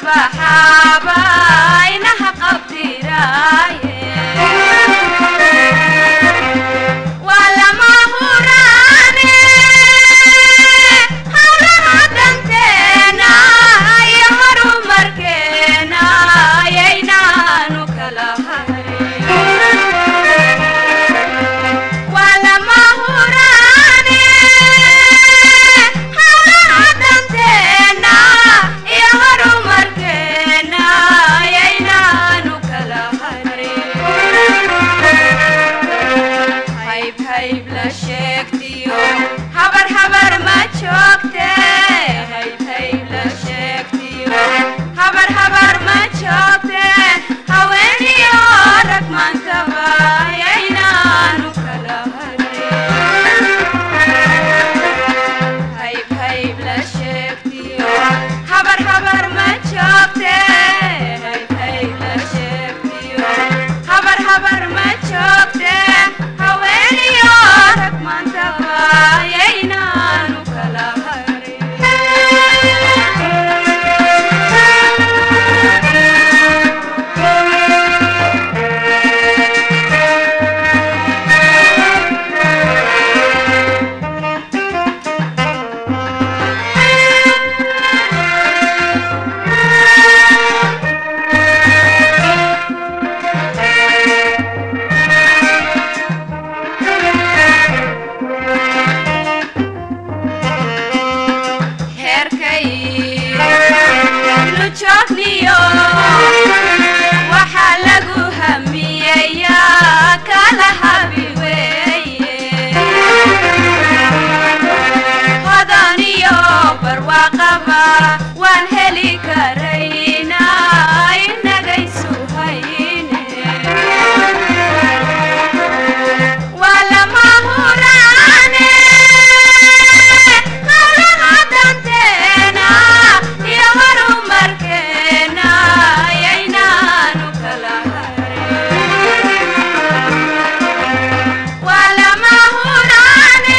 baxaaba inaha qabdiraaye waa lama huraane hawlaha danteena iyo horumarkeena ayaynaanu kala hayn waa lama huraane hawlaha danteena iyo horumarkeena ayaynaanu kala harin hayb hayb la sheegtiyo habar habar ma joogte hayb hayb la sheegtiyo habar habar ma joogte haweeniyo rag maantaba ayaynaanu kala harin hayb hayb la sheegtiyo habar habar ma joogte hayb hayb la sheegtiyo habar habar ma joogte haweeniyo rag maantaba ayaynaanu kala heerkay nu joogniyo waxaa lagu hamiyeyaa kala habi weeye hodaniyo barwaaqaba waan heli karaynaa inagaysu hayne waa lama huraane hawlaha danteena iyo horumarkeena ayaynaanu kala harin waa lama huraane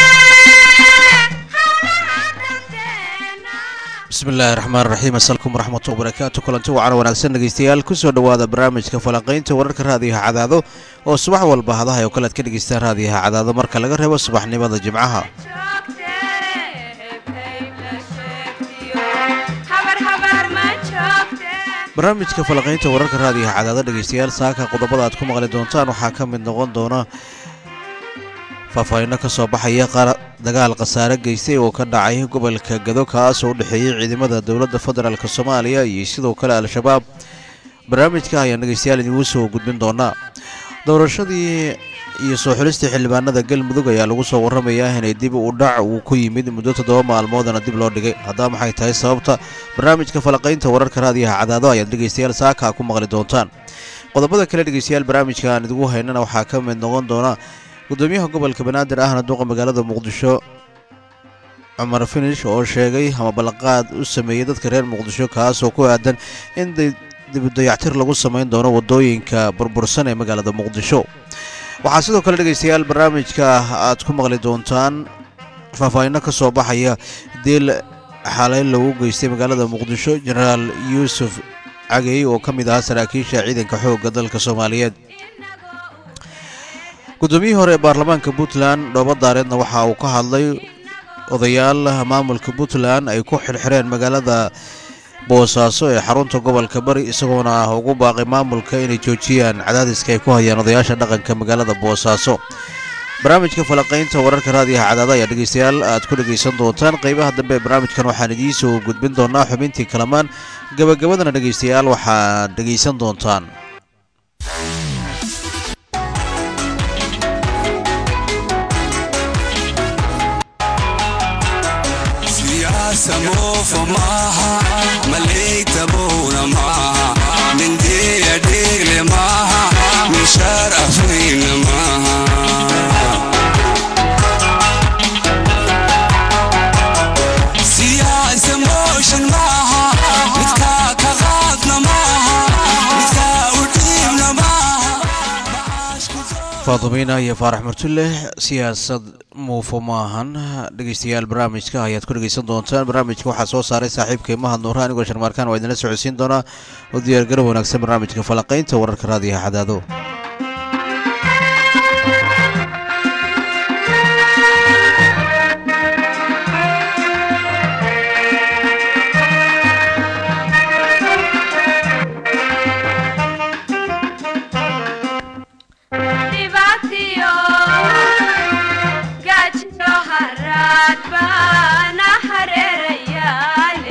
hawlaha danteena bismi illaahi raxmaan raxiim asalkum waraxmatu wabarakaatu kulanti wacan wanaagsan dhegeystayaal kusoo dhowaada barnaamijka falanqaynta wararka raadiyaha cadaado oo subax walba hadaha oo kale ad ka dhegeystaan raadiyaha cadaado marka laga reebo subaxnimada jimcaha joogte hayb hayb la sheegtiyo habar habar ma joogte barnaamijka falanqaynta wararka raadiyaha cadaado dhegeystayaal saaka qodobada aad ku maqli doontaan waxaa ka mid noqon doona faahfaahinno ka soo baxaya qaar dagaal khasaare geystay oo ka dhacay gobolka gado kaas oo u dhexeeyey ciidamada dowladda federaalk soomaaliya iyo sidoo kale al-shabaab barnaamijka ayaan dhegeystayaal idigu soo gudbin doonaa doorashadii iyo soo xulistii xildhibaanada galmudug ayaa lagu soo warramayaa inay dib u dhac uu ku yimid muddo toddoba maalmoodana dib loo dhigay haddaba maxay tahay sababta barnaamijka falanqaynta wararka raadiyaha cadaado ayaad dhegeystayaal saaka ku maqli doontaan qodobada kale dhegeystayaal barnaamijka aan idigu haynana waxaa ka mid noqon doona gudoomiyaha gobolka banaadir ahna duqa magaalada muqdisho cumar finish oo sheegay ama ballanqaad u sameeyey dadka reer muqdisho kaas oo ku aadan in dibudayactir lagu samayn doono wadooyinka burbursan ee magaalada muqdisho waxaa sidoo kale dhegeystayaal barnaamijka aad ku maqli doontaan faahfaahinno ka soo baxaya dil xalay lagu geystay magaalada muqdisho jenaraal yuusuf cagey oo ka mid ahaa saraakiisha ciidanka xoogga dalka soomaaliyeed guddoomiyihii hore ee baarlamaanka puntland dhoobo daareedna waxa uu ka hadlay odayaal maamulka puntland ay ku xirxireen magaalada boosaaso ee xarunta gobolka bari isagoona ah ugu baaqay maamulka inay joojiyaan cadaadiska ay ku hayaan odayaasha dhaqanka magaalada boosaaso barnaamijka falanqaynta wararka raadiyaha cadaada ayaa dhegeystayaal aad ku dhegaysan doontaan qeybaha dambe ee barnaamijkan waxaan idiin soo gudbin doonaa xubintii kalamaan gabagabadana dhegeystayaal waxaad dhegaysan doontaan siyaasa moofo maaha maleytabowna maaha mindeya dheegle maaha mishaar afweyna maaha siyaasa mooshan maaha midkaa ka qaadna maaha midkaa u dhiibna maaha faadumiina iyo faarax murtulle siyaasad muufo maahan dhegeystayaal barnaamijka ayaad ku dhegeysan doontaan barnaamijka waxaa soo saaray saaxiibkay mahad nuura anigoo sharmaarkaan waa idinla socodsiin doonaa oo diyaargarow wanaagsan barnaamijka falaqaynta wararka raadiyaha cadaado dhibaatiyo gaajiyo haraad baana hareerayaale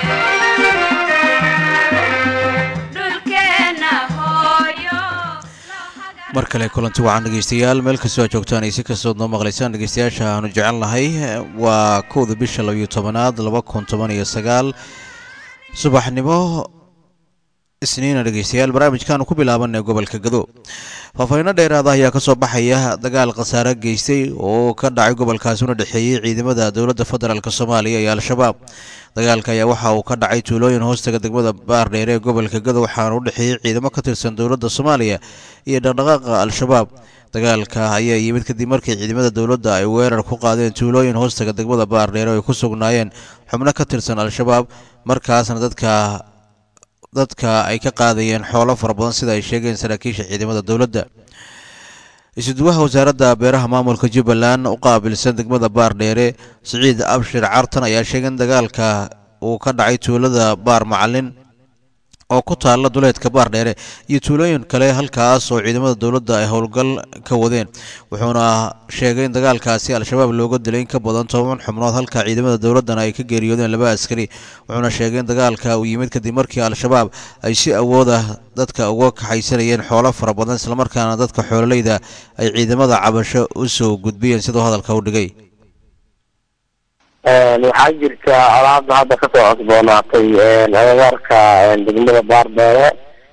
dhulkeenna hooyo mar kale kulanti wacan dhegeystayaal meel kastoo aad joogtaan ay si kastood noo maqlaysaan dhegeystayaasha aanu jecel nahay waa kowda bisha labiyo tobanaad laba kun toban iyo sagaal subaxnimo isniina dhegeystayaal barnaamijkaanu ku bilaabanay gobolka gado faahfaahiino dheeraada ayaa kasoo baxaya dagaal khasaare geystay oo ka dhacay gobolkaasi una dhexeeyey ciidamada dowladda federaalk soomaaliya iyo al-shabaab dagaalka ayaa waxa uu ka dhacay tuulooyin hoostaga degmada baardheere ee gobolka gado waxaana u dhexeeyey ciidamo ka tirsan dowladda soomaaliya iyo dhaqdhaqaaqa al-shabaab dagaalka ayaa yimid kadib markii ciidamada dowladda ay weerar ku qaadeen tuulooyin hoostaga degmada baardheere oo ay ku sugnaayeen xubno ka tirsan al-shabaab markaasna dadka dadka ay ka qaadayeen xoolo fara badan sida ay sheegeen saraakiisha ciidamada dowladda isuduwaha wasaaradda beeraha maamulka jubbaland u qaabilsan degmada baardheere siciid abshir cartan ayaa sheegay in dagaalka uu ka dhacay tuulada baar macalin oo ku taalla duleedka baardheere iyo tuulooyin kale halkaas oo ciidamada dowladda ay howlgal ka wadeen wuxuuna sheegay in dagaalkaasi al-shabaab looga dilay in ka badan toban xubnood halka ciidamada dowladdana ay ka geeriyoodeen laba askari wuxuuna sheegay in dagaalka uu yimid kadib markii al-shabaab ay si awood ah dadka uga kaxaysanayeen xoolo fara badan islamarkaana dadka xoololeyda ay ciidamada cabasho u soo gudbiyeen siduu hadalka u dhigay waxaa jirta alaabda hadda kasoo cosboonaatay agagaarka degmada baardheere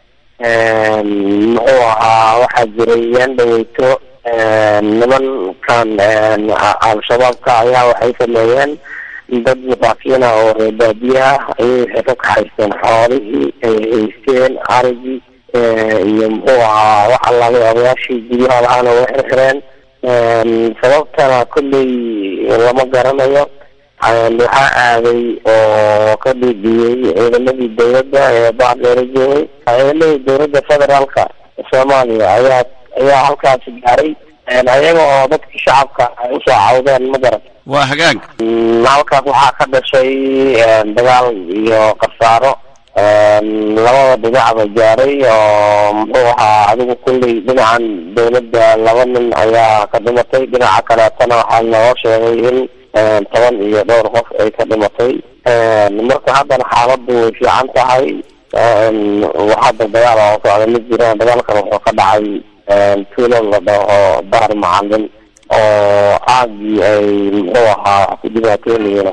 muxuu ahaa waxaa jiray yaan dhaweyto nimankan al-shabaabka ayaa waxay sameeyeen dad masaakiina oo reer baadiye ah ayay waxay ka kaxaysteen xoolihii ay haysteen arigii iyo muxuu ahaa wax allaabay odayaashii guryaha lahaana way xirxireen sababtana kolley lama garanayo waxaa aaday oo ka dhiidhiyey ciidamadii dowladda ee baardheere joogay ciidamadii dowladda federaalka soomaaliya ayaa ayaa halkaasi gaaray ayaga oo dadkii shacabka ay usoo cawdeen ma garan waa hagaag halkaas waxaa ka dhashay dagaal iyo khasaaro labada dhinacba gaaray oo muxuu ahaa adigu kulley dhinacan dowladda laba nin ayaa ka dhimatay dhinaca kaleetana waxaa noo sheegay in toban iyo dhowr qof ay ka dhimatay marka haddana xaaladdu way fiican tahay hadda dagaal oo socda ma jiraan dagaalkan wuxuu ka dhacay tuulo la dhaho baar macalin oo aagii ay muxuu ahaa wax ku dhibaatoonayeen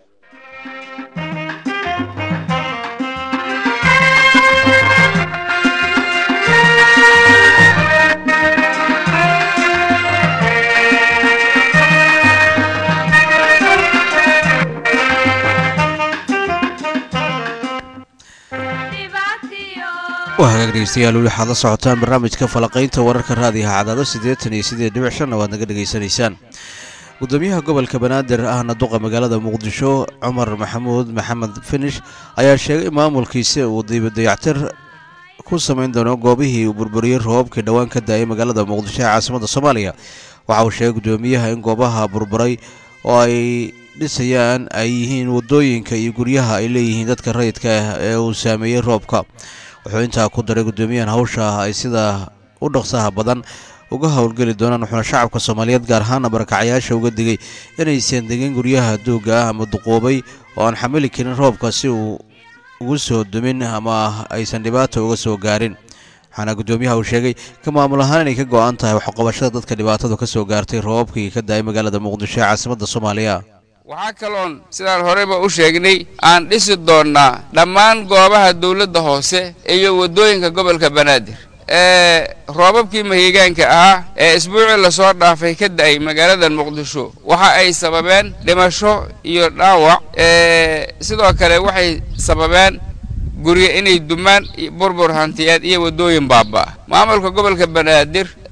dhibaatiyo waa hagaag dhegeystayaal weli waxaad la socotaan barnaamijka falaqaynta wararka raadiyaha cadaado siddeetan iyo siddeed dhibic shanna waad naga dhegaysanaysaan gudoomiyaha gobolka banaadir ahna duqa magaalada muqdisho cumar maxamuud maxamed finish ayaa sheegay in maamulkiisa uu dayactir ku samayn doono goobihii uu burburiyey roobabkii dhowaan ka daayay magaalada muqdisho ee caasimadda soomaaliya waxa uu sheegay gudoomiyaha in goobaha burburay oo ay dhisayaan ay yihiin wadooyinka iyo guryaha ay leeyihiin dadka rayidka ah ee uu saameeyey roobka wuxuu intaa ku daray gudoomiyahan hawsha ay sida u dhaqsaha badan uga howlgeli doonaan wuxuuna shacabka soomaaliyeed gaar ahaana barakacayaasha uga digay inaysan degin guryaha duuga ah ama duquubay oo aan xamili karin roobka si uu ugu soo dumin ama aysan dhibaata uga soo gaarin waxaana gudoomiyaha uu sheegay ka maamul ahaan inay ka go-an tahay waxqabashada dadka dhibaatadu ka soo gaartay roobabkii ka daayay magaalada muqdisho ee caasimadda soomaaliya waxaa kaloon sidaan horeyba u sheegnay aan dhisi doonnaa dhammaan goobaha dawladda hoose iyo waddooyinka gobolka banaadir ee roobabkii mahigaanka ahaa ee isbuucii lasoo dhaafay ka da'ay magaalada muqdisho waxa ay sababeen dhimasho iyo dhaawac ee sidoo kale waxay sababeen guryo inay dumaan burbur hantiyeed iyo waddooyin baabaa maamulka gobolka banaadir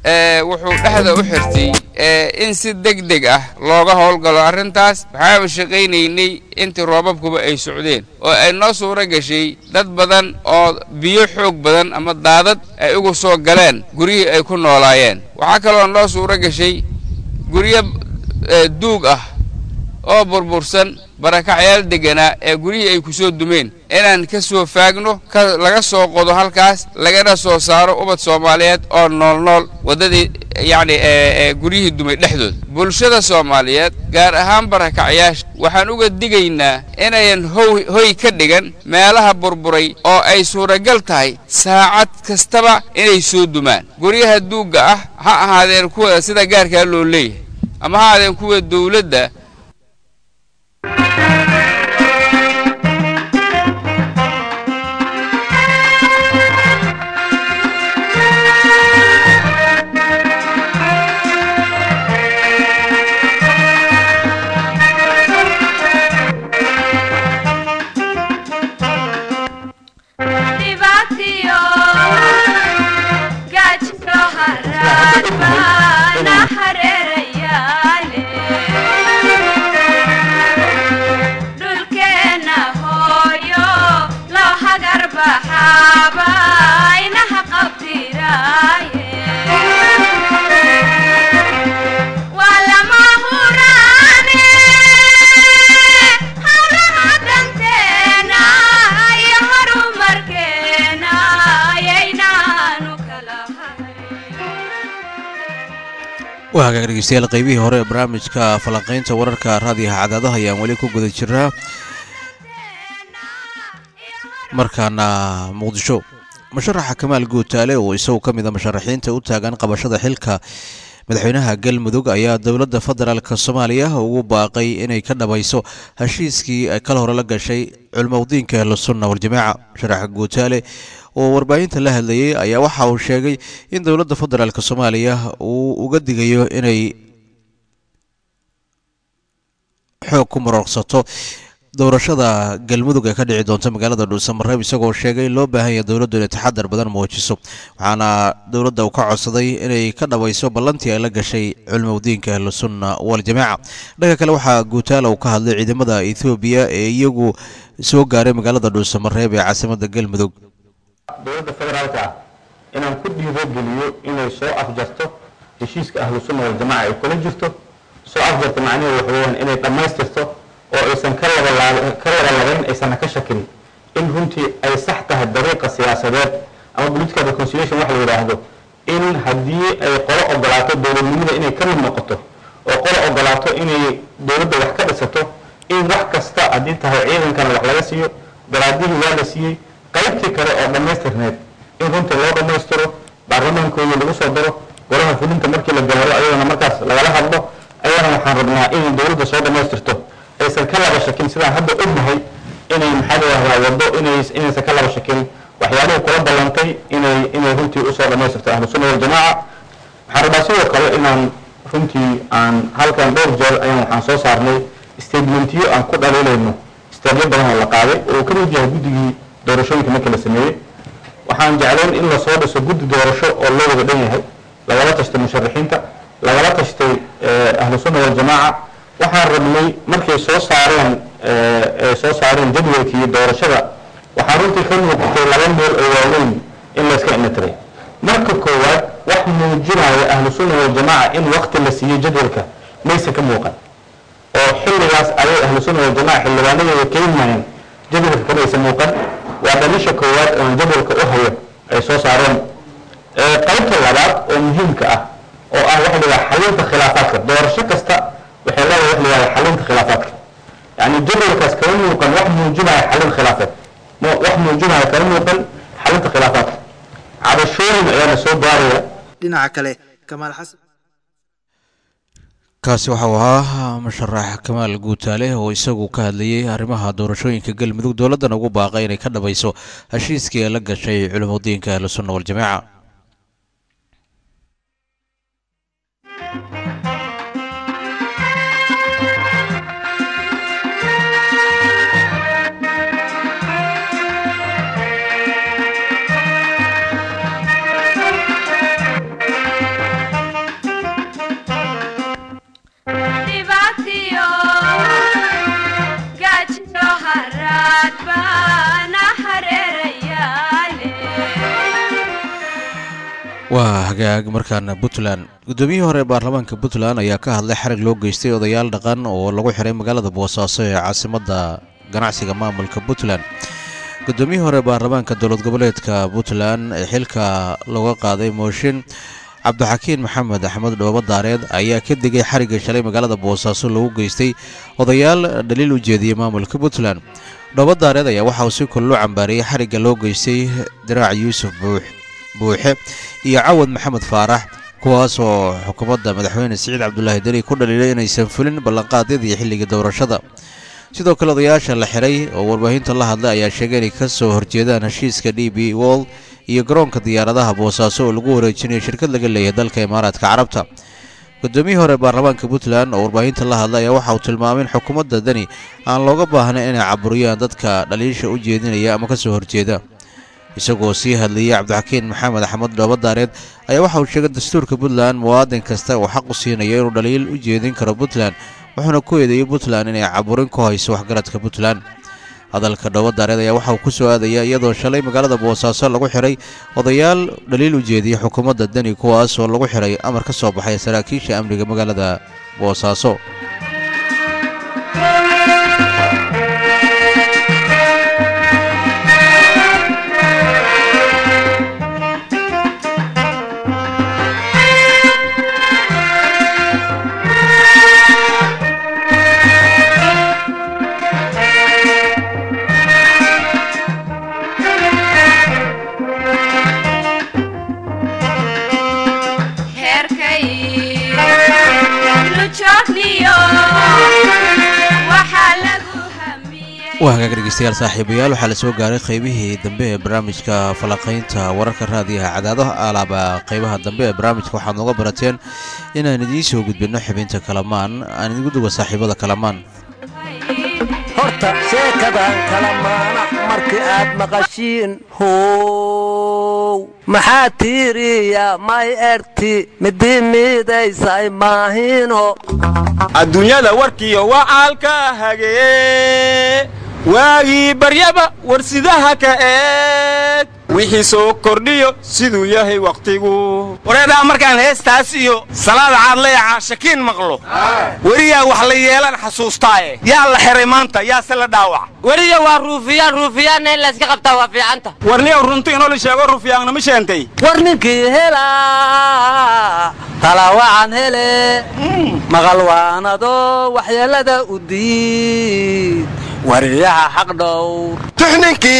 ee wuxuu dhexda u xirtay ee in si deg deg ah looga howlgalo arrintaas waxaanu shaqaynaynay intii roobabkuba ay socdeen oo ay noo suuro gashay dad badan oo biyo xoog badan ama daadad ay ugu soo galeen guryihii ay ku noolaayeen waxaa kaloo noo suuro gashay guryo ee duug ah oo burbursan barakacyaal degganaa ee guryihii ay ku soo dumeen inaan ka soo faagno ka laga soo qodo halkaas lagana soo saaro ubad soomaaliyeed oo nool nool waddadii yacni ee ee guryihii dumay dhexdooda bulshada soomaaliyeed gaar ahaan barakacyaasha waxaan uga digaynaa inayan how hoy ka dhigan meelaha burburay oo ay suuragal tahay saacad kastaba inay soo dumaan guryaha duugga ah ha ahaadeen kuwa sida gaarkaa loo leeyahay ama ha ahaadeen kuwa dowladda dhibaatiyo gaajiro haraad baana hareerayaale dhulkeenna hooyo loo hagar baxaaba inaha qabdiraaye waa lama huraane hawlaha danteena iyo horumarkeena ayaynaanu kala hayn waa hagaag dhegeystayaal qaybihii hore ee barnaamijka falanqaynta wararka raadiyaha cadaadaha ayaan weli ku guda jiraa markaana muqdisho musharaxa kamaal guutaale oo isagu ka mid a musharaxiinta u taagan qabashada xilka madaxweynaha galmudug ayaa dowladda federaalk soomaaliya ugu baaqay inay ka dhabayso heshiiskii ay kal hore la gashay culmowdiinka ahlusunna waljamaaca musharaxa guutaale oo warbaahinta la hadlayay ayaa waxa uu sheegay in dowladda federaalk soomaaliya uu uga digayo inay xoog ku marorsato doorashada galmudug ee ka dhici doonta magaalada dhuusamareeb isagoo sheegay in loo baahan yahay dowladdu inay taxadar badan muujiso waxaana dowladda uu ka codsaday inay ka dhabayso ballantii ay la gashay culmowdiinka ahlusunna waljamaaca dhanka kale waxaa guutaala uu ka hadlay ciidamada ethoobiya ee iyagu soo gaaray magaalada dhuusamareeb ee caasimadda galmudug dowladda federaalka ah inaan ku dhiirogeliyo inay soo afjarto heshiiska ahlu sunna waljamaca ay kula jirto soo afjarta macnaheedu waxa weeyaan inay dhammaystirto oo aysan ka laba ka labalabayn aysanna ka shakin in runtii ay sax tahay dariiqa siyaasadeed ama political reconciliation waxa la yidhaahdo in haddii ay qolo ogolaato dowladnimada inay ka mid noqoto oo qolo ogolaato inay dowladda wax ka dhisato in wax kasta haddii tahay ciidankana wax laga siiyo daraadihii waa la siiyey qaybtii kale oo dhammaystirneed in runtii loo dhammaystiro baarlamaankoodii lagu soo daro golaha fulinta markii la gaaro ayadana markaas lagala hadlo ayadana waxaan rabnaa inay dowladda soo dhammaystirto aysan ka laba shakin sidaan hadda ognahay inay maxaa la yidhahdaa waddo inay inaysan ka laba shakin waxyaalihii kula ballantay inay inay runtii usoo dhammaystirto ahlu sunna waljamaaca waxaan rabaa sidoo kale inaan runtii aan halkan dhowr jeer ayaan waxaan soo saarnay statementiyo aan ku dhaliilayno steebyo badan oo la qaaday oo uu ka mid yahay guddigii doorashooyinka markii la sameeyey waxaan jeclayn in lasoo dhiso guddi doorasho oo loo wada dhan yahay lagala tashtay musharaxiinta lagala tashtay ahlu sunna waljamaaca waxaan rabnay markay soo saareen ay soo saareen jadwalkii doorashada waxaa runtii ka muuqatay laba meel oo waaweyn in layska inatiray marka koowaad wax muujinaya ahlu sunna waljamaaca in waqti la siiyey jadwalka mayse ka muuqan oo xilligaas ayay ahlu sunna waljamaaca xildhibaanadeeda keenmayeen jadwalka kamaysa muuqan waa dhalisha koowaad oon jadwalka u hayo ay soo saareen qaybta labaad oo muhiimka ah oo ah waxa la yidhaha xalinta khilaafaadka doorasho kasta waxay leedahay wax la yidhahda xalinta khilaafaadka yacni jadwalkaas kama muuqan wax muujinaya xalin khilaafaad mo- wax muujinaya kama muuqan xalinta khilaafaadka cabashooyin ayaa la soo gaaraya dhinaca kale kamaal xasan kaasi waxa uu ahaa musharax kamaal guutaale oo isagu ka hadlayay arrimaha doorashooyinka galmudug dowladdana ugu baaqay inay ka dhabayso heshiiskii ay la gashay culimudiinka ahlu sunna waljamaaca waa hagaag markaana puntland guddoomiyihii hore ee baarlamaanka puntland ayaa ka hadlay xarig loo geystay odayaal dhaqan oo lagu xiray magaalada boosaaso ee caasimadda ganacsiga maamulka puntland guddoomiyihii hore ee baarlamaanka dowlad goboleedka puntland ee xilka looga qaaday mooshin cabdixakiin maxamed axmed dhoobo daareed ayaa ka digay xarigga shalay magaalada boosaaso lagu geystay odayaal dhaliil u jeediyey maamulka puntland dhoobo daareed ayaa waxa uu si kullo cambaariyey xarigga loo geystay diraac yuusuf buux buuxe iyo cawad maxamed faarax kuwaas oo xukuumadda madaxweyne siciid cabdulaahi deni ku dhaliilay inaysan fulin ballanqaadyadii xilligii doorashada sidoo kale odayaasha la xiray oo warbaahinta la hadlay ayaa sheegay inay ka soo horjeedaan heshiiska d b wol iyo garoonka diyaaradaha boosaaso oo lagu wareejinayo shirkad laga leeyahay dalka imaaraadka carabta guddoomiyihii hore baarlamaanka puntland oo warbaahinta la hadlay ayaa waxa uu tilmaamay in xukuumadda deni aan looga baahnayn inay caburiyaan dadka dhaliisha u jeedinaya ama ka soo horjeeda isagoo sii hadlayay cabdixakiin maxamed axmed dhoobo daareed ayaa waxa uu sheegay dastuurka puntland muwaadin kasta uu xaq u siinayo inuu dhaliil u jeedin karo puntland wuxuuna ku eedeeyey puntland inay caburin ku hayso waxgaradka puntland hadalka dhoobo daareed ayaa waxa uu ku soo aadaya iyadoo shalay magaalada boosaaso lagu xiray odayaal dhaliil u jeediyey xukuumadda deni kuwaas oo lagu xiray amar ka soo baxay saraakiisha amniga magaalada boosaaso heerkay lujoogniyo waxaa lagu hamiyey waa hagaag dhegeystayaal saaxiibayaal waxaa la soo gaaray qaybihii dambe ee barnaamijka falanqaynta wararka raadiyaha cadaadaha alaaba qaybaha dambe ee barnaamijka waxaad nooga barateen inaan idiin soo gudbinno xubinta kalamaan aan idigu duga saaxiibada kalamaan horta sheekadan kala maana markii aad maqashiin how maxaa tiiriya may erti midii miidaysay maahino adduunyada warkiyo wacaalka hagee waagii baryaba warsidaha ka eeg wixii soo kordhiyo siduu yahay wakhtigu wareedhaa markaan heestaas iyo salaada caadlaya caashakiin maqlo weriyaa wax la yeelan xasuustaaye yaa la xiray maanta yaase la dhaawac weliya waa ruufiyaan ruufiyaanna in layska qabtaa waa fiicanta warniyow runti inoo la sheego rufiyaangnama sheentay war ninkii helaa talawacan hele maqal waanado waxyeelada u diid wariyaha xaq dhowr tixninkii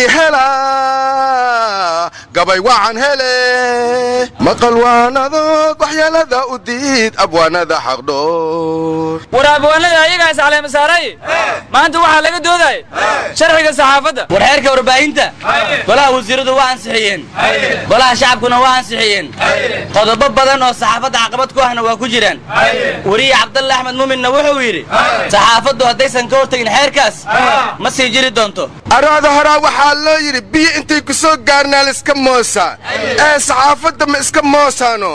hela gabay wacan hele maqal waanadood waxyeelada u diid abwaanada xaqdhoor war abwaanada ayagaas caleemasaaray maanta waxaa laga doodaya sharciga saxaafadda war xeerka warbaahinta golaha wasiiradu waa ansixiyeen golaha shacabkuna waa ansixiyeen qodobo badan oo saxaafadda caqabad ku ahna waa ku jiraan weriye cabdalle axmed muminna wuxuu yidhi saxaafaddu haddaysan ka hortagin xeerkaas ma sii jiri doonto araada horaa waxaa loo yidhi biyo intay ku soo gaarnaa laiska moosaa ee saxaafadda ma iska moosaano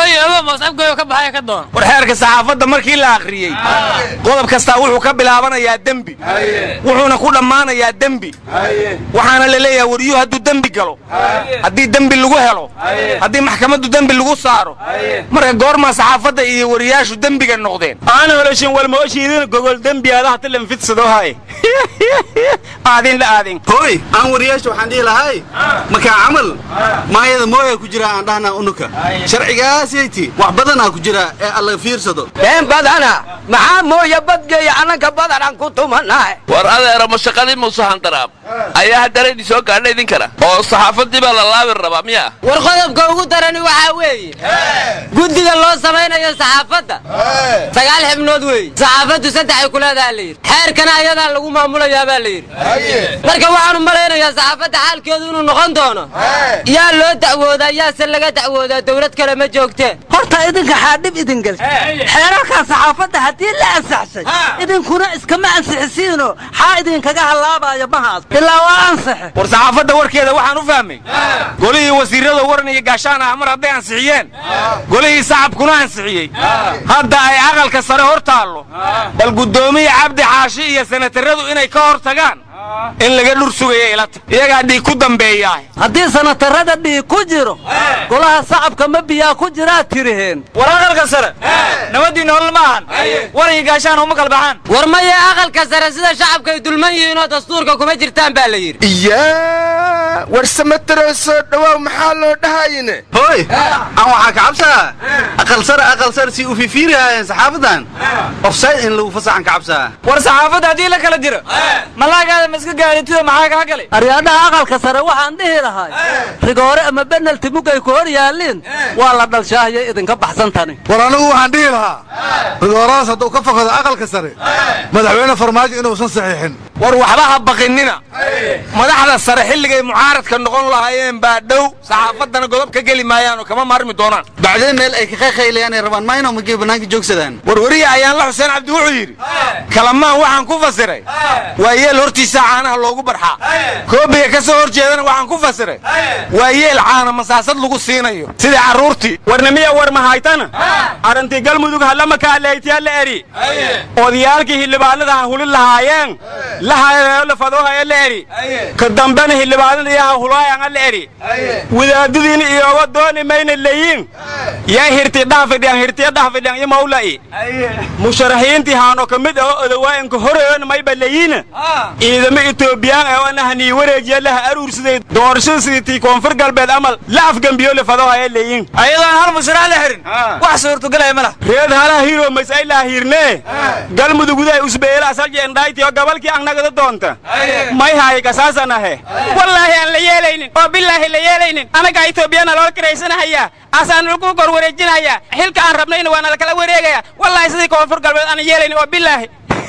war xeerka saxaafadda markii la akhriyey qodob kastaa wuxuu ka bilaabanayaa dembi wuxuuna ku dhammaanayaa dembi waxaana la leeyahay wariyuhu hadduu dembi galo haddii dembi lagu helo haddii maxkamaddu dembi lagu saaro marka goormaa saxaafadda iyo wariyaashu dembiga noqdeen aan holoshin walmooshiidin gogol dembiyaadaha tilan fidsadohaye aadin la aadin hooy aan wariyaasha waxaan dhihi lahay markaa camal maayada mooya ku jira aan dhahnaa unuka sharcigaasyayti wax badanaa ku jira ee alla fiirsado been badana maxaa mooya badgeeya annanka badanaan ku tumanahay war adeera mashaqadii muuse handaraab ayaa haddana idin soo gaadha idinkana oo saxaafadii baa la laabi rabaa miya war qodobka ugu darani waxaa weeye guddiga loo samaynayo saxaafadda sagaal xibnood weeye saxaafaddu saddexay ku leedaha la yidhi xeerkana ayadaa lagu maamulayaa baa la yidhi marka waxaanu malaynayaa saxaafadda xaalkeedu inuu noqon doono yaa loo dacwoodaa yaase laga dacwoodaa dowlad kale ma joogteen horta idinka xaadhib idin gel xeerarkaa saxaafadda haddii la ansaxshay idinkuna iskama ansixisiino xaa idinkaga hallaabayo mahaas ilaa waa ansaxe war saxaafadda warkeeda waxaan u fahmay golihii wasiirrada waran iyo gaashaan ah mar hadday ansixiyeen golihii sacabkuna ansixiyey hadda ay aqalka sare hor taallo bal guddoomiye cabdi xaashi iyo sanataradu inay ka hor tagaan in laga dhur sugaya ilata iyagaa dhiig ku dambeeyaa haddii sanatarada dhiig ku jiro golaha sacabka ma biyaa ku jiraa tiriheen war aqalka sare nabadii nolol ma ahan warigi gaashaan uma kala baxaan war maya aqalka sare sida shacabka ay dulman yihiinoo dastuurka kuma jirtaan baa la yidhi iyaa war samataroo soo dhawaaw maxaa loo dhahayne hooy aan waxaa ka cabsaa aqal sare aqal sare si u fifiirihaayeen saxaafadan ofsayd in lagu fasaxan ka cabsaa war saxaafadda haddii la kala jiro malaagaada ma iska gaadhitido maxaa kaa galay aryaadhaha aqalka sare waxaan dhihi lahay rigoore ama benalti mugay ku hor yaalliin waa la dhalshaahiyay idinka baxsan tani war anigu waxaan dhihi lahaa rigooradas hadduu ka fakado aqalka sare madaxweyne farmaajo inuusan saxiixin war waxba ha baqinina madaxda sare xilligay mucaaradka noqon lahaayeen baa dhow saxaafaddana godob ka geli maayaan oo kama maarmi doonaan bacdeen meel ay ka qayqaylayaan ay rabaan mayno magee bannaanka joogsadaan warwariye ayaan la xuseen cabdi wuxuu yidhi kalamaan waxaan ku fasiray waa yeel hortiisa caanaha loogu barxaa koobiga ka soo hor jeedana waxaan ku fasiray waa yeel caana masaasad lagu siinayo sidii carruurtii warnimiya war mahaytana arrintii galmudug hallama kaaleytiya la eri odayaalkii hildhibaanada ha hulin lahaayeen lahayo fadoohaya la eri ka dambena hildhibaanada iyo ha hulaayan la eri wadaadadiina iyooga dooni mayna leeyiin yaa hirti dhaafidhiyan hirtiya dhaafidhiyan iyo mawla'i musharaxiintii haano ka mid aho odawaayanka horeyon mayba leeyiina ciidamo etoobiyaan ee ana hanii wareejiya laha aruursaday doorashada sidii tii koonfur galbeed amal la afgambiyo le fadoohaya leeyiin ayadoon hal musharax la xirin wax suurtagalaya ma lah reed halaha hiro masaylaa hiirnee galmudugudahay usbeela asaljendhaaytiyo gabalkii angnagada doonta may haay kasaasanahe wallaahi aan la yeelaynin oo bilaahi la yeelaynin anagaa etoobiyana loo kiraysanahayaa asaan lagu kor wareejinayaa xilka aan rabnayna waana lakala wareegaya wallaahi sidii koonfur galbeed aanan yeelaynin oo bilaahi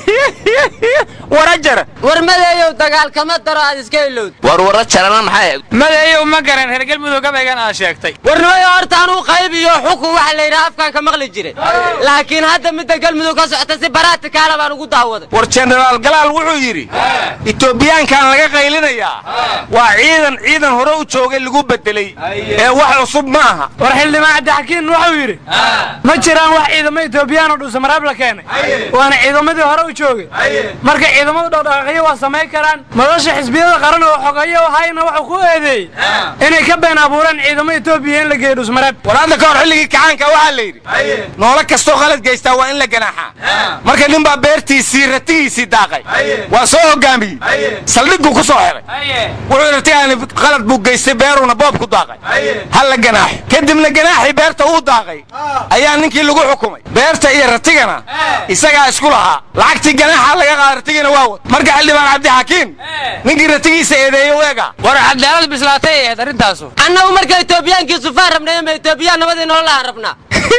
warajar war madeeyow dagaal kama daro aad iska ilowd war wara jarana maxay ahayd madeeyow ma garan reer galmudug gabaygan aad sheegtay warnimayo horta anuu qayb iyo xukun waxa la yidhaha afkaan ka maqli jiray laakiin hadda midda galmudug ka socota si baraatikaala baan ugu daawaday war jenaraal galaal wuxuu yidhi etoobiyaankan laga qaylinayaa waa ciidan ciidan hore u joogay lagu bedelay ee wax cusub ma aha war xildhibaan cabdixakiin wuxuu yidhi ma jiraan wax ciidamo etoobiyaan oo dhuusamaraab la keenay waana ciidamadii hore u joogay marka ciidamadu dhaqdhaqaaqyo waa samayn karaan madasha xisbiyada qaran oo xogayo hayna wuxuu ku eedeeyey inay ka been abuureen ciidamo etoobiya in la geeyo dhuusmaraab war hadda ka hor xilligii kacaanka waxaa la yidhi noolo kastoo qalad geystaa waa in la ganaaxaa marka nin baa beertiisii ratigiisii daaqay waa soo hogaamiyey saldhigguu ku soo xiray wuxuu ratigaani qalad buu geystay beeruuna boob ku daaqay ha la ganaaxo kadibna ganaaxii beerta uu daaqay ayaa ninkii lagu xukumay beerta iyo ratigana isagaa isku lahaa lacagtii ganaaxa laga qaada ratigina waa wad marka xildhibaan cabdixakiim ninkii ratigiisa eedeeyo weega war cadaalad bislaatay ay ahayd arrintaasu annagu marka etoobiyaankii sufaan rabnay ama etoobiyaan nabadii nolol aan rabnaa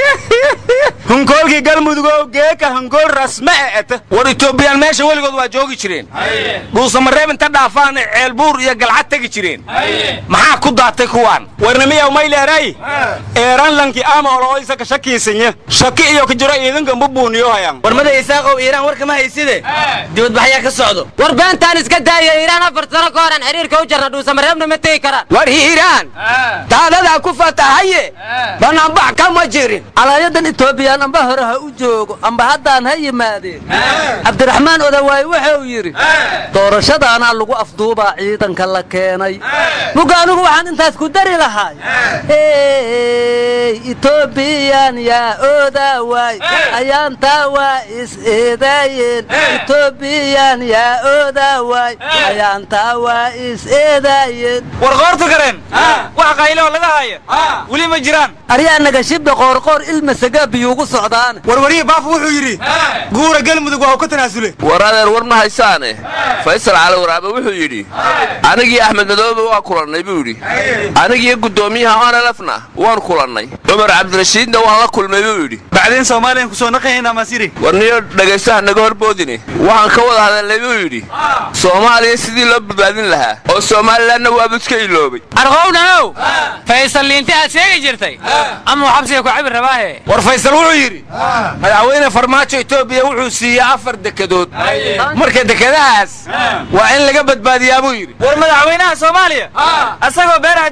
hunkoolkii galmudugow geeka hunkool rasme e eta war etoobiyaan meesha weligood waa joogi jireen dhuusamareeb inta dhaafaanay ceelbuur iyo galcad tegi jireen maxaa ku daatay kuwaan warnimiyaw mayleeray eeranlanki ama oloisa ka shakiisanya shaki iyo ka jiro ciidanka mbubuuniyo hayan warmada isaaqow iiraan warka ma hayside dibadbaxyaa ka socdo war beentaan iska daaya iiraan afar sano ka horan xiriirka u jarna dhuusamareebna ma tegi karaan war hiiraan daadadaa ku fatahaye banaanbax kama jirin alaayadan etoobiyaan amba hore ha u joogo amba haddaan ha yimaadeen cabdiraxmaan odawaay wuxuu yidhi doorashadaanaa lagu afduubaa ciidanka la keenay muga anigu waxaan intaas ku dari lahaay etoobiyan yaa oodawaay ayaantaa waa is eedaayeen etoobiyan yaa oodawaay ayaantaa waa is eedaayeen war qoorta gareen wax qayloo laga haya weli ma jiraan aryaa nagashibda qoorqoor ilmasagaa biyuugu socdaan warwariye baafo wuxuu yidhi guura galmudug waa uu ka tanaasule war adeer war ma haysaane faysal cali waraabe wuxuu yidhi anigii axmed madoobe waa kulannay buu yidhi anigiiyo guddoomiyaha onelefna waan kulannay cumar cabdirashiidna waan la kulmay buu yidhi bacdeen soomaaliyan kusoo naqahaynaa masiri war niyo dhegaystaha naga horboodine waxaan ka wada hadalnay buu yidhi soomaaliya sidii loo badbaadin lahaa oo somalilanna waabu iska iloobay arqowdhanow faysal liinti aad sheegi jirtay ama xabsiga ku cabi rabaahe war faysal wuxuu yidhi madaxweyne farmaajo etoobiya wuxuu siiyey afar dekedood marka dekedahaas waa in laga badbaadiyaa buu yidhi war madaxweynaha soomaaliya asagoo beeraha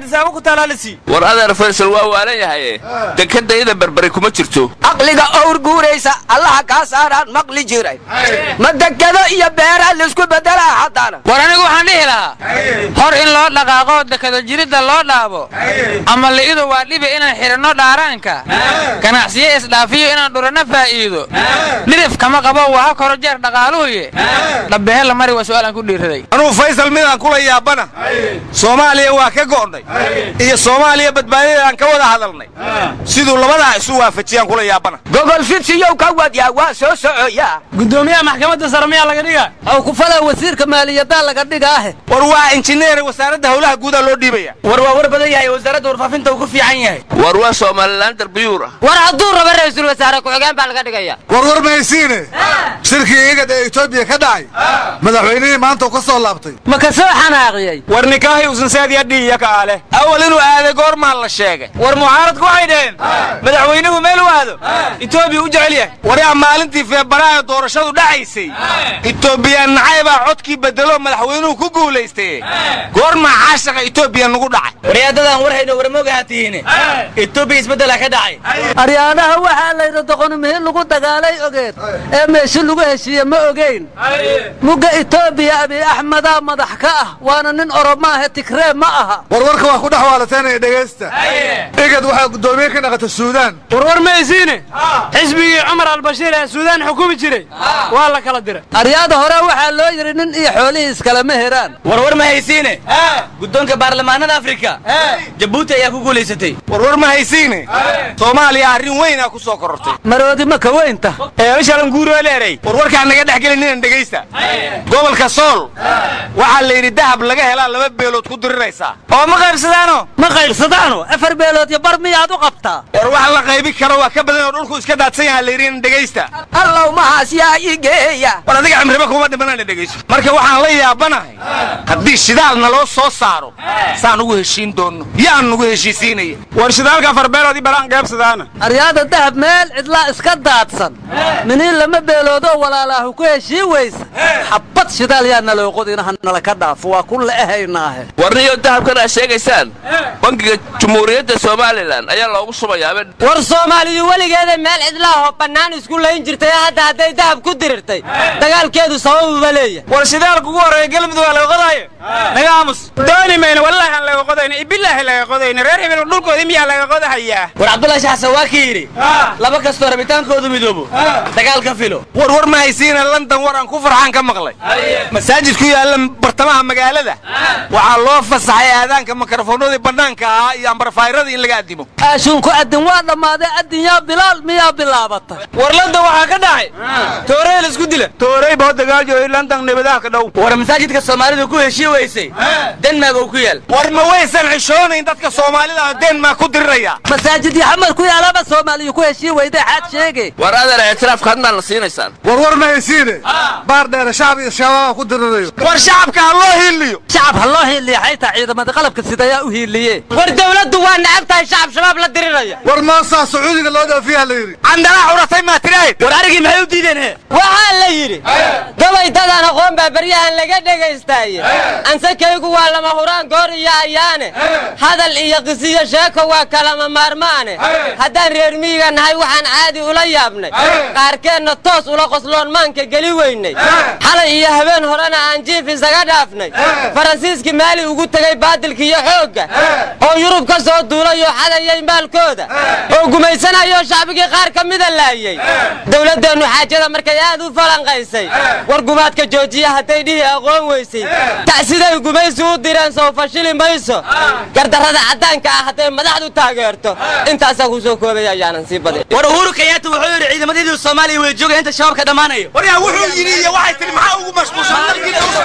adisaaba ku taalaalisi war adeer faysal waa waalan yahaye dekadayada berberi kuma jirto caqliga owr guuraysa allaha kaa saaraan maqli jiray ma dekado iyo beeraa laisku bedelaa haddana war anigu waxaan dhihi lahaa hor in loo dhaqaaqo dekado jiridda loo dhaabo ama li'idu waa dhibi inaan xidhanno dhaaraanka ganacsiyo isdhaafiyo inaan dhuranno faa'iido dhirif kama qabo waa ha koro jeer dhaqaaluhuye dhabbehe la mari waa su'aalaan ku dhiiraday anuu faysal midaan kula yaabana soomaaliya waa ka go'nay iyo soomaaliya badbaadadaan ka wada hadalnay siduu labadaa isu waafajiyaan kula yaabana gogol fidsiyow ka wadyaa waa soo socoyaa gudoomiyaha maxkamadda sare miyaa laga dhiga aw ku falaa wasiirka maaliyaddaa laga dhigaahe war waa injineer wasaaradda howlaha guudaa loo dhiibaya war waa war badan yahay wasaaradda warfaafinta uu ku fiican yahay war waa somalilan darbiyuur ah war hadduu rabo ra-iisul wasaare ku-xigeen baa laga dhigaya warwar mahaysiine shirkii igad ee etoobiya ka dhacay madaxweynihii maanta uu ka soo laabtay ma ka soo xanaaqiyey war nikaahi usan saadiya dhiiya ka ale awal inuu aaday goormaa la sheegay war mucaaradku waxay dhaheen madaxweynuhu meel u aado etoobiya u jecel yahay waryaa maalintii feebaraha doorashadu dhacaysay etoobiyaan nacaybaa codkii bedelo madaxweynuhu ku guulaystay goormaa caashaqa etoobiya nugu dhacay waryaadadan war hayno warmoogaha tihiine etoobiya isbeddela ka dhacay aryaanaha waxaa layidhi doqonimihii lagu dagaalay ogeed ee meeshi lagu heshiiye ma ogeyn mugga etoobiya abiy axmedaa madax ka ah waana nin oromaahe tigree ma aha warwarka waa ku dhex waalateynaya dhegaysta igad waxaa guddoomiye ka dhaqata suudaan warwar maysiine xisbigii cumar albashiir ee suudaan xukumi jiray waa la kala diray aryaada hore waxaa loo yidhi nin iyo xoolihii iskalama heraan warwar ma haysiine guddoonka baarlamaanada afrika jabuuti ayaa ku guulaysatay warwar ma haysiine soomaaliya arrin weynaa ku soo korortay maroodi ma ka weynta eeshalan guuroeleeray warwarkaa naga dhex gelin inaan dhegaysta gobolka sool waxaa la yidhi dahab laga helaa laba beelood ku diriraysaa oo ma qaybsadaano ma qaybsadaano afar beelood iyo bar miyaad u qabtaa war wax la qaybi karo waa ka badan oo dhulku iska daadsan yaha la yidhi inaan dhegaysta allow mahaas yaa ii geeya war adiga cimriba kuma dhimanaan dhegayso marka waxaan la yaabanahay haddii shidaalna loo soo saaro saan ugu heshiin doonno yaan nugu heshiisiinaya war shidaalka afar beelood i balaan qaybsadaana aryaada dahab meel cidlaa iska daadsan miniin lama beeloodoo walaalaahu ku heshii weysa xabbad shidaal yaa naloo qodinaha nala ka dhaafo waa ku le'ehaynaahe warniyo dahabkan aad sheegaysaan bangiga jumhuuriyadda somalilan ayaa loogu subayaaba war soomaaliyu weligeeda meel cidlaahoo bannaan isku layn jirtay hadda hadday dahab ku dirirtay dagaalkeedu sababuba leeyahay war shidaalka ugu horreeya galmudug waa laga qodaayo naga aamus dooni mayno wallaahi aan laga qodayna ibilaahi laga qodayna reer hebel dhulkoodii miyaa laga qodahayaa war cabdullahi shaxsan waa kii yidhi laba kastoo rabitaankoodu midoobo dagaal ka filo war war ma haysiina london war aan ku farxaan ka maqlay masaajid ku yaalla bartamaha magaalada waxaa loo fasaxay aadaanka mikrofoonadii bannaanka ahaa iyo ambarfaayrada in laga addimo aashuunku addin waa dhammaaday addin yaa bilaal miyaa bilaabatay war london waxaa ka dhacay toorey la isku dila toorey boo dagaal jooy london nabadaha ka dhow war masaajidka soomaalidu ku heshii weysay denmark uu ku yaal war ma waysan xishoonayn dadka soomaalida oo denmark ku diriraya masaajid yaxamar ku yaalaba soomaaliyu ku heshii weyday xaad sheege war adeer ictiraafka hadnaan la siinaysaan warwar ma haysiine baar dheere shacab iyo shabaaba ku dirirayo war shacabka ha loo hiiliyo shacab ha loo hiiliya xaytaa ciidamada qalabka sidayaa u hiiliye war dawladdu waa necab tahay shacab shabaab la diriraya war moosaa sacuudiga loo dhoofiyaa la yidhi candalaa curatay maa tirahayd war arigii maxay u diideen he waxaa la yidhi gabay dadaan aqoon baa beryahan laga dhegaystaye ansakaygu waa lama huraan goor iyo ayaane hadal iyo qisiyo sheeko waa kalama maarmaane haddaan reer miyiga nahay waxaan caadi ula yaabnay qaarkeenna toos ula qosloon maanka geli weynay xalay iyo habeen horena aan jiif isaga dhaafnay faransiiskii maali ugu tegay baadilka iyo xoogga oo yurub ka soo duulayoo xadayay maalkooda oo gumaysanayoo shacbigii qaar ka mida laayey dowladdeennu xaajada markay aad u falanqaysay war gumaadka joojiya hadday dhihi aqoon weysay ta'siday gumaysi u direen soo fashili mayso gardarrada caddaanka ah hadday madaxdu taageerto intaasaa ku soo koobaya ayaanan sii badin war uhuru kenyaata wuxuu yidhi ciidamadiidu soomaaliya way joogaya inta shabaab ka dhammaanayo waryaa wuxuu yidhi iyo waxay tihi maxaa ugu mashquulsan dalkiina u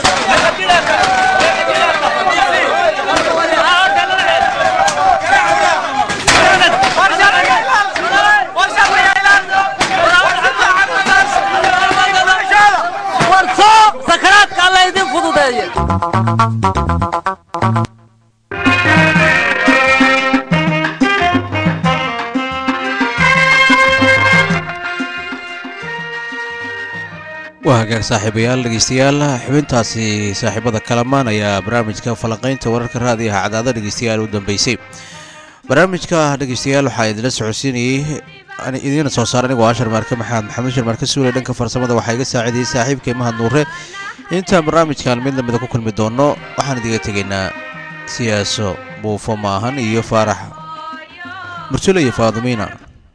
war soo sakaraadka alla idin fududeeye waa hagaag saaxiibayaal dhegeystayaal xubintaasi saaxiibada kalamaan ayaa barnaamijka falanqaynta wararka raadiyaha cadaada dhegeystayaal u dambeysay barnaamijka dhegeystayaal waxaa idinla socodsiinayey idiina soo saar anigoo ashar maarke maxamed maxamed shar maarke suule dhanka farsamada waxaa iga saacidayay saaxiibkay mahad nuure intaan barnaamijkan mid lamida ku kulmi doono waxaan idiga tegaynaa siyaaso buufo maahan iyo faarax mursule iyo faadumiina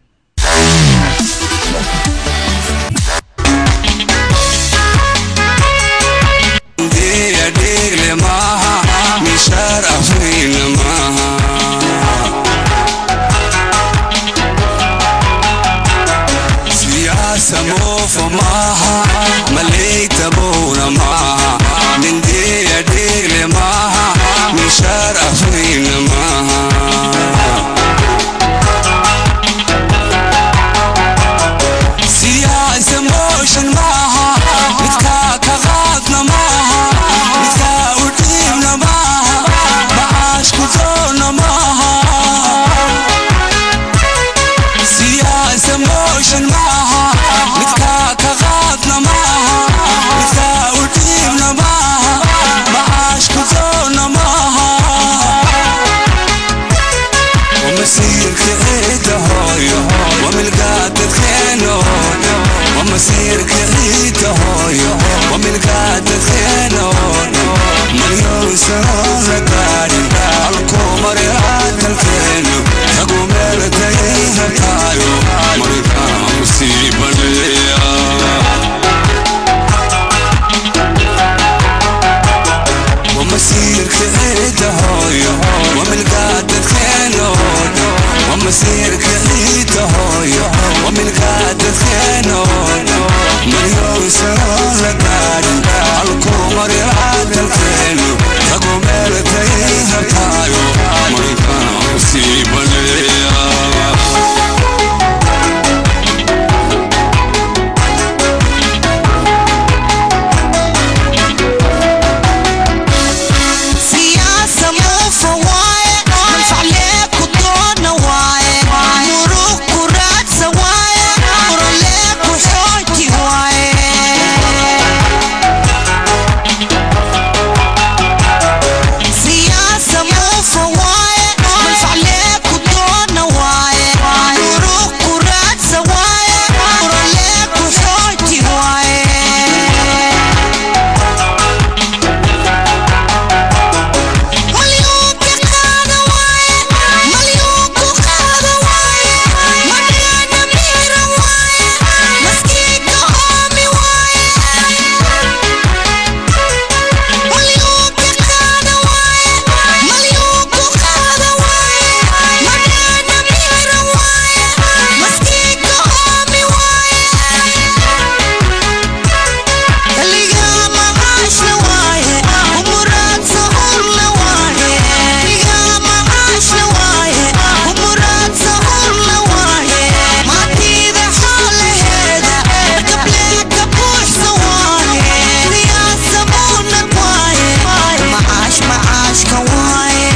dhigle maaha mishaar afriina maaha siyaasa moofo maaha maleytabowna maaha nindeya dhigle maaha mishaar afriina maaha siyaasa mooshan maaha midkaa ka qaadna maaha midkaa u dhiibna maaha macaashku doonna maaha siyaasa mooshan maaha midkaa ka qaadna maaha midkaa u dhiibna maaha macaashku doonna maaha ومسيرك عيد هوي وملقى تدخين ومسيرك عيد هوي وملقى تدخين مليون سنة لقاري الكومر عاد الكين تقوم لديها تايو مريكا مصيبة ليا ومسيرك عيد هوي وملقى تدخين ومسيرك عيد هوي وملقى تدخين مليون سنة لقاري الكومر عاد الكين تقوم لديها تايو مريكا مصيبة ليا siyaasa muufa waaye manfac leebku doona waaye muruq ku raadsa waaye muroleebku xooji waaye siyaasa muufa waaye manfac leebku doona waaye muruq ku raadsa waaye muroleebku xooji waaye malyuunka qaada waaye malyuunku qaada waaye markaana miira waaye maskiinka oomi waaye malyuunka qaada waaye malyuunku qaada waaye markaana miira waaye maskiinka oomi waaye kaligaa maqaashla waaye umuraadsa urla waaye kaligaa maqaashla waaye umuraadsa urla waaye maatiida xoolaheeda gableeka buuxsa waaye siyaasa muunad waaye macaash macaashka waaye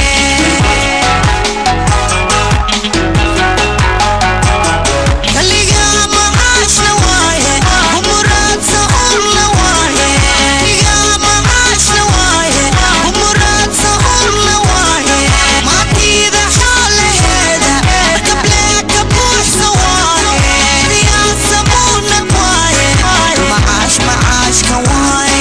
kaligaa maqaashla waaye umuraadsa urla waaye kaligaa maqaashla waaye umuraadsa urla waaye maatiida xoolaheeda gableeka buuxsa waaye siyaasa muunad waaye macaash macaashka waaye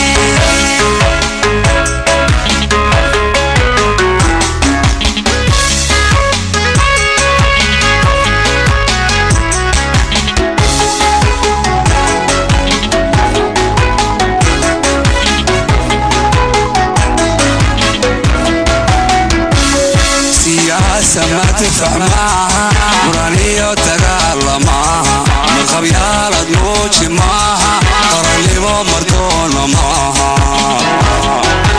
siyaasa ma tifac maaha muraniyo dagaala maaha marqabyaalad muuji maaha qarannimo mardoona maaha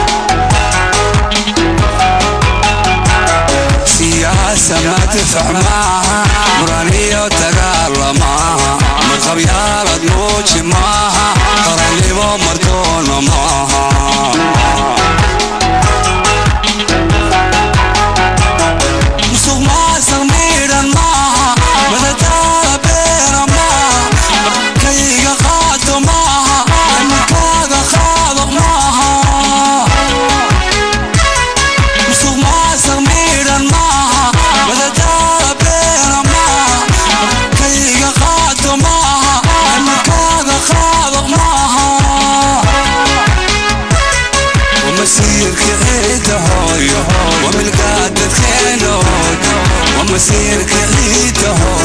siyaasa ma tifac maaha muraniyo dagaala maaha marqabyaalad muuji maaha qarannimo mardoona maaha musuq maasuq miidhan maaha madadaala beena maaha kayga qaato maaha masiirka ciidaho